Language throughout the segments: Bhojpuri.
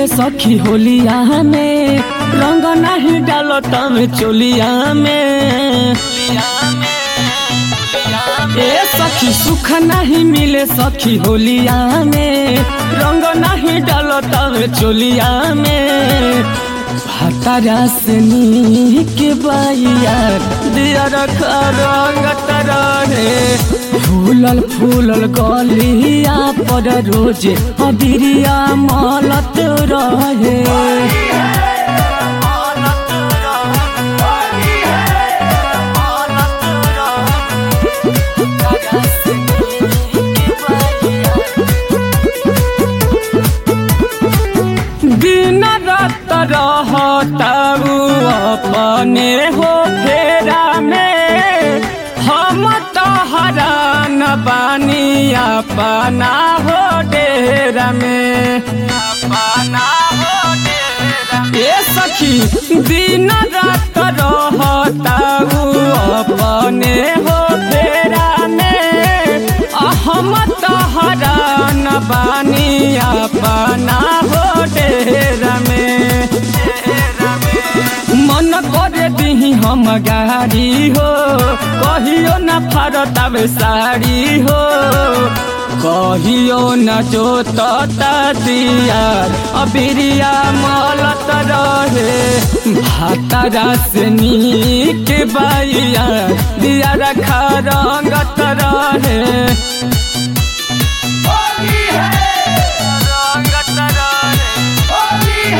मिले सखी होलिया में रंग नहीं डालो तम चोलिया में ए सखी सुख नहीं मिले सखी होलिया में रंग नहीं डालो तम चोलिया में हतारा से के बाइया दिया रखा रंग तरहे फूलल फूलल गलिया पर रोजे अबिरिया मलत रहे दिन रात रहताऊ अपने हो फेरा में हम तो हरान बानी अपना हो डेरा में अपना हो डेरा ए सखी दिन रात रहताऊ अपने हो फेरा में हम तो हरान बानी अपना हो डेरा में मन करे दिही हम गाड़ी हो कहियो न फरत अब साड़ी हो कहियो न जोतता दिया अबिरिया मलत रहे भातरा से नीक बाइया दिया रखा रंगत रहे रंगत रहे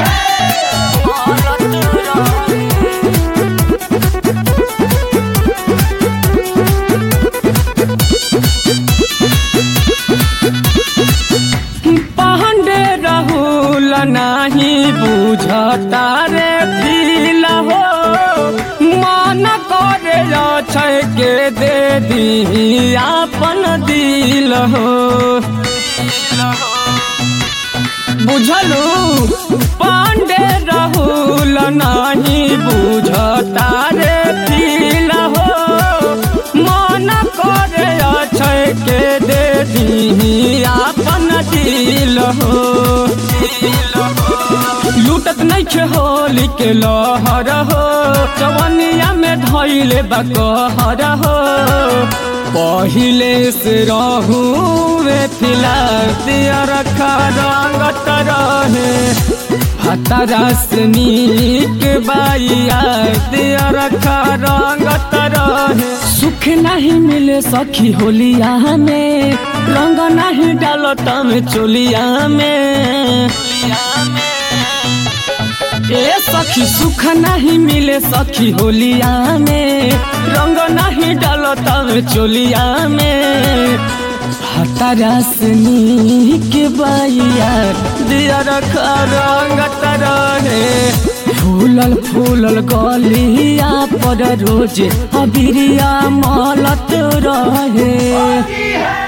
पांडे राहुल नाही बुझता रे फील हो मन करे छै के दे दी अपन दिल हो बुझलू पांडे राहुल नाही बुझता रे फील हो मन करे छै के दे दी अपन दिल हो लूटत नहीं खे होली के लहर हो जवनिया में धैले बकहर हो पहिले से रहू वे फिलहाल दिया रखा रंगत रहे हतरा से नीक बाइया दिया रखा रंगत रहे सुख नहीं मिले सखी होलिया में रंग नहीं डालो तम चोलिया में ए सखी सुख नहीं मिले सखी होलिया में रंग नहीं डालो तब चोलिया में हतारा से नीक बाइया दिया रखा रंगत रहे फूलल फूलल गलिया पर रोजे अबिरिया मलत रहे